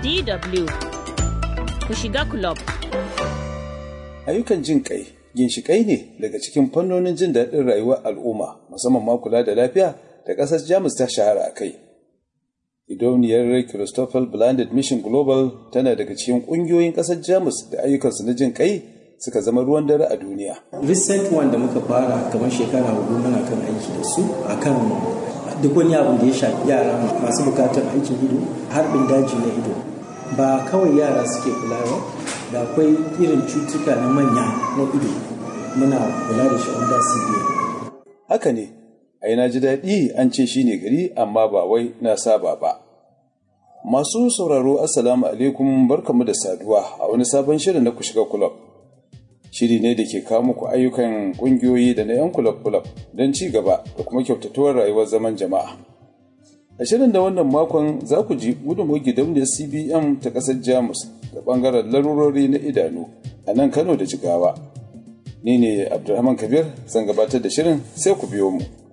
DW ku shiga club. Ayyukan jin kai ginshiƙai ne daga cikin fannonin jin daɗin rayuwar al'umma musamman ma kula da lafiya da ƙasar Jamus ta shahara a kai. Idoniyar Christopher Blended Mission Global tana daga cikin ƙungiyoyin ƙasar Jamus da ayyukansu na jin kai suka zama ruwan dare a duniya. Recent one da muka fara kamar shekara hudu muna kan aiki da su akan duk wani abu da ya shafi yara masu bukatar aikin ido harbin daji na ido ba kawai yara suke kula ba da akwai irin cutuka na manya na ido muna kula da shi under CBA. Haka ne, ai na ji daɗi an ce shi ne gari amma ba wai na saba ba. Masu sauraro Assalamu alaikum barkamu da saduwa a wani sabon shirin na ku shiga kulab. Shiri ne da ke kawo muku ayyukan ƙungiyoyi da na 'yan kulab-kulab don ci gaba da kuma kyautatuwar rayuwar zaman jama'a. A shirin da wannan makon za ku ji gudunmawar gidauniyar CBM ta ƙasar Jamus da ɓangaren larurori na idanu a nan Kano da Jigawa. Ni ne Abdulrahman Kabir zan gabatar da shirin sai ku biyo mu.